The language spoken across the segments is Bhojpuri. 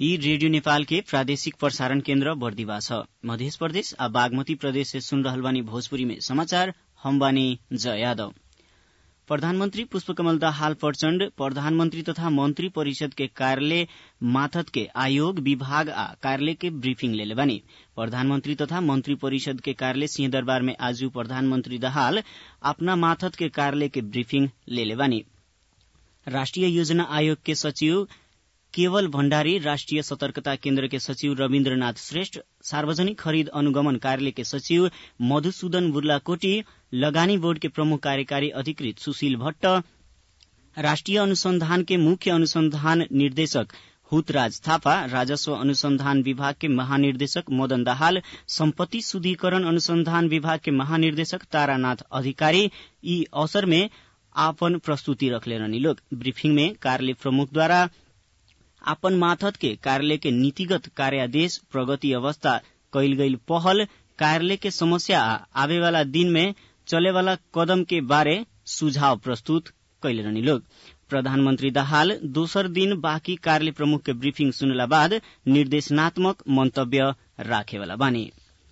यी रेडियो नेपाल के प्रादेशिक प्रसारण केन्द्र बर्दिवा छ मध्य प्रदेश आ बागमती प्रदेश से सुन रहल बानी भोजपुरी में समाचार हम बानी जय यादव प्रधानमंत्री पुष्पकमल दाहाल प्रचण्ड प्रधानमंत्री तथा मंत्री परिषद के कार्यालय माथत के आयोग विभाग आ कार्यालय के ब्रीफिंग लेले बानी प्रधानमंत्री तथा मंत्री परिषद के कार्यालय सिंहदरबार में आज प्रधानमंत्री दाहाल अपना माथत के कार्यालय के ब्रीफिंग लेले बानी राष्ट्रिय योजना आयोग के सचिव केवल भण्डारी राष्ट्रिय सतर्कता केन्द्र के सचिव रविन्द्रनाथ श्रेष्ठ सार्वजनिक खरीद अनुगमन कार्यालय के सचिव मधुसूदन बुर्लाकोटी लगानी बोर्ड के प्रमुख कार्यकारी अधिकृत सुशील भट्ट राष्ट्रिय अनुसंधान के मुख्य अनुसंधान निर्देशक हुतराज थापा राजस्व अनुसंधान विभाग के महानिर्देशक मदन दाहाल सम्पत्ति शुद्धिकरण अनुसंधान विभाग के महानिर्देशक तारानाथ अधिकारी यी अवसर में आपन प्रस्तुति रखले रहनी लोग ब्रीफिंग में कार्यालय प्रमुख द्वारा आपन माथत के कार्यालय के नीतिगत कार्यादेश प्रगति अवस्था कैल गई पहल कार्यालय के समस्या आवे वाला दिन में चले वाला कदम के बारे सुझाव प्रस्तुत कैले रहनी लोग प्रधानमंत्री दाहाल दोसर दिन बाँकी कार्यालय प्रमुख के ब्रीफिंग सुनला बाद निर्देशनात्मक मंतव्य राखेवाला बानी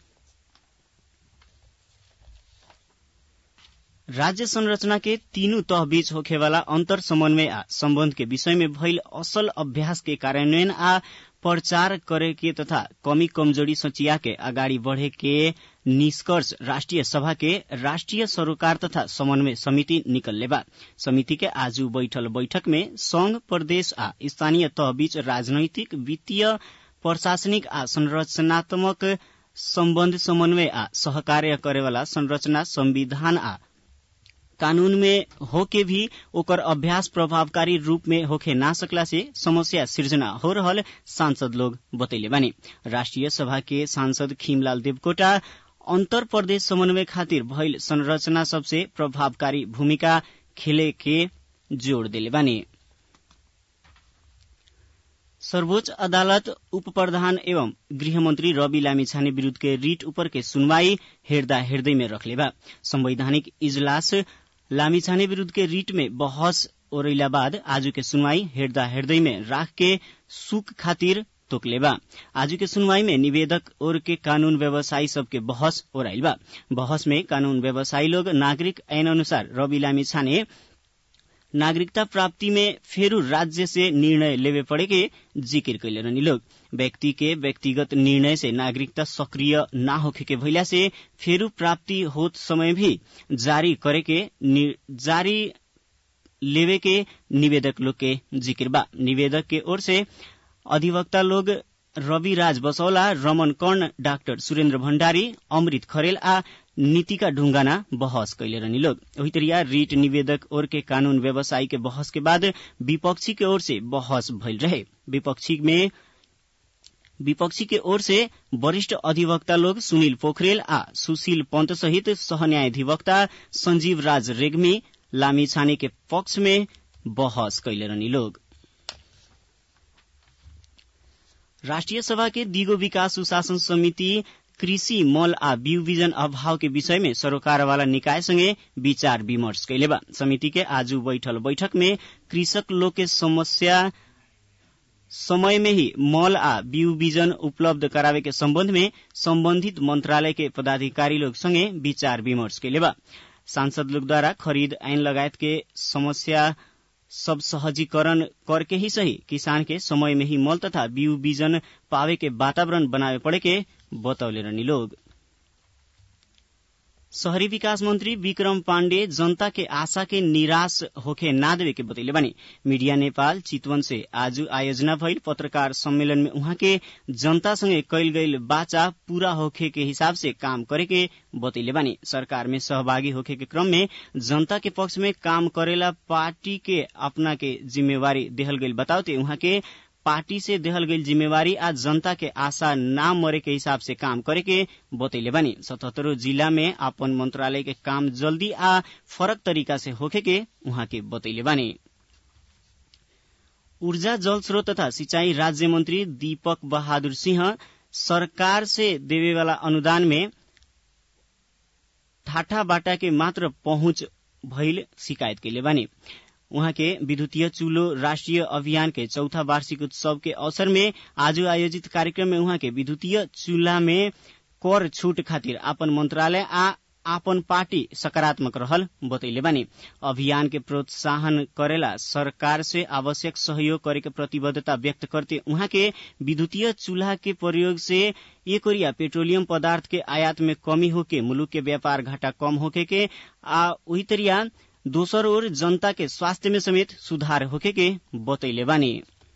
राज्य संरचना के तीनू तह बीच होखेवाला अंतर समन्वय आ संबंध के विषय में भइल असल अभ्यास के कार्यान्वयन आ प्रचार करे के तथा कमी कमजोरी सचिया के अगाडि बढ़े के निष्कर्ष राष्ट्रिय सभा के राष्ट्रिय सरोकार तथा समन्वय समिति निकलले बा समिति के आज बैठल बैठक में संघ प्रदेश आ स्थानीय तह बीच राजनैतिक वित्तीय प्रशासनिक आ संरचनात्मक सम्बन्ध समन्वय आ सहकार्य करेवाला संरचना संविधान आ कानून में होके भी ओकर अभ्यास प्रभावकारी रूप में होखे ना सकला से समस्या सृजना हो रहल सांसद लोग बतैले बानी राष्ट्रिय सभा के सांसद खीमलाल देवकोटा अंतर प्रदेश समन्वय खातिर भइल संरचना सबसे प्रभावकारी भूमिका खेले के जोड़ दिले बानी सर्वोच्च अदालत उप प्रधान एवं गृहमंत्री रवि लामिछाने विरूद्ध के रिट ऊपर के सुनवाई हेर्दा हेर्दै में रखले बा संवैधानिक इजलास लामिछाने विरूद्ध के रिट में बहस ओरैला बाद आज के सुनवाई हेर्दा हेर्दै में राख के सुख खातिर तोकले बा आज के सुनवाई में निवेदक और के कानून व्यवसायी सबके बहस ओराइल बा बहस में कानून व्यवसायी लोग नागरिक ऐन अनुसार रवि लामिछाने नागरिकता प्राप्ति में फेरू राज्य से निर्णय लेवे पड़े के जिकिर कैले रहनी लोग व्यक्ति के व्यक्तिगत निर्णय से नागरिकता सक्रिय ना होखे के भइला से फेरू प्राप्ति होत समय भी जारी करे के जारी लेवे के निवेदक लोग के जिक्र बा निवेदक के ओर से अधिवक्ता लोग रवि राज बसौला रमन कर्ण डाक्टर सुरेन्द्र भण्डारी अमृत खरेल आ नीतिका ढुंगाना बहस कैले रहनी लोग वही तरिया रीट निवेदक और के कानून व्यवसायी के बहस के बाद विपक्षी के ओर से बहस भइल रहे विपक्षी में विपक्षी के ओर से वरिष्ठ अधिवक्ता लोग सुनील पोखरेल आ सुशील पंत सहित सहन्यायाधिवक्ता संजीव राज रेग्मी लामी छाने के पक्ष में बहस कैले रहनी लोग राष्ट्रिय सभा के दिगो विकास सुशासन समिति कृषि मल आ बिउ बिजन अभाव के विषय में सरोकारवाला निकायसँगै विचार विमर्श कैले बा समिति के आज बैठल बैठक में कृषक लोग के समस्या समय में ही मल आ बिउ बिजन उपलब्ध करावे के सम्बन्ध में सम्बन्धित मंत्रालय के पदाधिकारी लोग संगे विचार विमर्श कैले बा सांसद लोग द्वारा खरीद ऐन लगायत के समस्या सब सहजीकरण करके ही सही किसान के समय में ही मल तथा बिउ बिजन पावे के वातावरण बनावे पड़े के बतौले रहनी लोग शहरी विकास मंत्री विक्रम पाण्डे जनता के आशा के निराश होखे ना देवे के बतैले बानी मीडिया नेपाल चितवन से आज आयोजना भइल पत्रकार सम्मेलन में उहाँ के जनता संगे कैल गईल बाचा पूरा होखे के हिसाब से काम करे के बतैले बानी सरकार में सहभागी होखे के क्रम में जनता के पक्ष में काम करेला पार्टी के अपना के जिम्मेवारी देहल गईल बताउते उहाँ के पार्टी से देहल गई जिम्मेवारी आज जनता के आशा ना मरे के हिसाब से काम करे के बतैले बानी सतहत्तरों जिला में अपन मंत्रालय के काम जल्दी आ फरक तरीका से होखे के उहाँ के बतैले बानी ऊर्जा जल स्रोत तथा सिंचाई राज्य मंत्री दीपक बहादुर सिंह सरकार से देवे वाला अनुदान में ठाठा बाटा के मात्र पहुंच भइल शिकायत कैले बानी उहाँ के विद्युतीय चूल्हो राष्ट्रिय अभियान के चौथा वार्षिक उत्सव के अवसर में आज आयोजित कार्यक्रम में उहाँ के विद्युतीय चूल्हा में कर छूट खातिर आपन मंत्रालय आ आपन पार्टी सकारात्मक रहल बतैले बानी अभियान के प्रोत्साहन करेला सरकार से आवश्यक सहयोग करे के प्रतिबद्धता व्यक्त करते उहाँ के विद्युतीय चूल्हा के प्रयोग से एक ओरिया पेट्रोलियम पदार्थ के आयात में कमी होके मुलुक के व्यापार घाटा कम होके के आ वही तरिया दोसर ओर जनता के स्वास्थ्य में समेत सुधार होके के बतैले बानी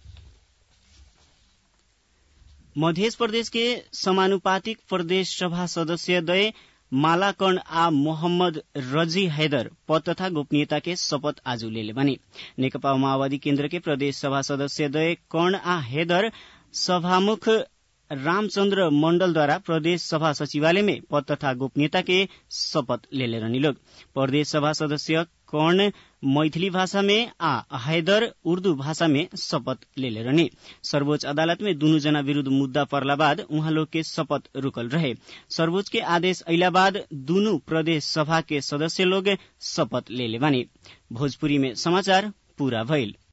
मध्य प्रदेश के समानुपातिक प्रदेश सभा सदस्य दय मालाकर्ण आ मोहम्मद रजी हैदर पद तथा गोपनीयता के शपथ आज लेले बने नेकपा माओवादी केन्द्र के प्रदेश सभा सदस्य दय कर्ण आ हैदर सभामुख रामचन्द्र मण्डलद्वारा प्रदेश सभा सचिवालय में पद तथा गोपनीयता के शपथ लेले रहनी लोग प्रदेश सभा सदस्य कर्ण मैथिली भाषा में आ हैदर उर्दू भाषा में शपथ लेले रहने सर्वोच्च अदालत में दुनू जना विरूद्ध मुद्दा पर्ला बाद उहाँ लोग के शपथ रुकल रहे सर्वोच्च के आदेश अला बाद दुनू प्रदेश सभा के सदस्य लोग शपथ लेले बानी भोजपुरी में समाचार पूरा भइल